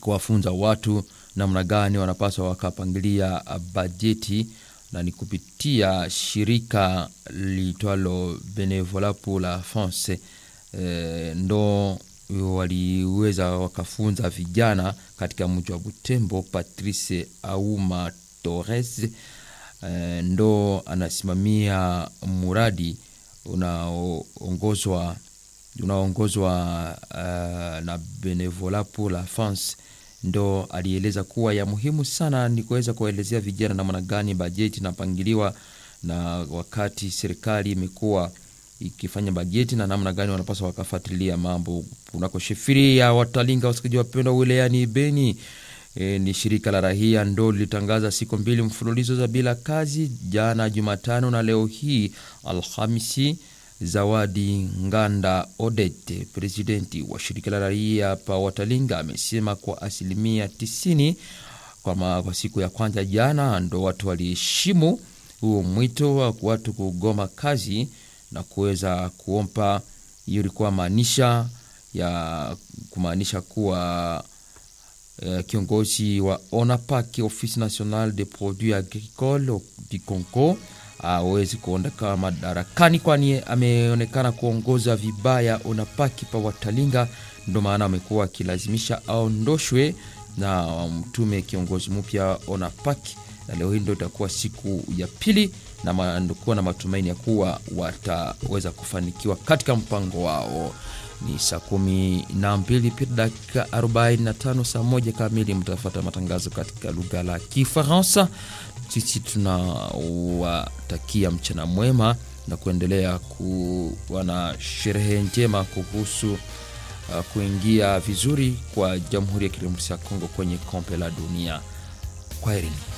kuwafunza watu namna gani wanapaswa wakapangilia bajeti na ni kupitia shirika liitwalo Benevola pour la France e, ndo waliweza wakafunza vijana katika mji wa Butembo. Patrice Auma Torres e, ndo anasimamia muradi unaoongozwa unaoongozwa uh, na Benevola pour la France ndo alieleza kuwa ya muhimu sana ni kuweza kuwaelezea vijana namna gani bajeti inapangiliwa, na wakati serikali imekuwa ikifanya bajeti na namna gani wanapaswa wakafuatilia mambo kunako shefiri ya Watalinga. Wasikaji wapendwa, wilayani Beni e, ni shirika la rahia ndo lilitangaza siku mbili mfululizo za bila kazi jana Jumatano na leo hii Alhamisi. Zawadi Nganda Odete, presidenti wa shirika la raia pa Watalinga, amesema kwa asilimia tisini kwa, kwa siku ya kwanza jana ndo watu waliheshimu huo mwito wa watu kugoma kazi na kuweza kuompa. Hiyo ilikuwa maanisha ya kumaanisha kuwa uh, kiongozi wa ONAPAK Office National des Produits Agricoles Bikonko awezi kuondoka madarakani, kwani ameonekana kuongoza vibaya ONAPAK pa Watalinga. Ndo maana amekuwa akilazimisha aondoshwe na mtume kiongozi mpya ONAPAK, na leo hii ndo itakuwa siku ya pili na kuwa na matumaini ya kuwa wataweza kufanikiwa katika mpango wao. Ni saa kumi na mbili pita dakika 45, saa moja kamili mtafata matangazo katika lugha la Kifaransa. Sisi tunawatakia mchana mwema na kuendelea kuwa na sherehe njema kuhusu uh, kuingia vizuri kwa Jamhuri ya Kidemokrasia ya Kongo kwenye kombe la dunia. Kwaherini.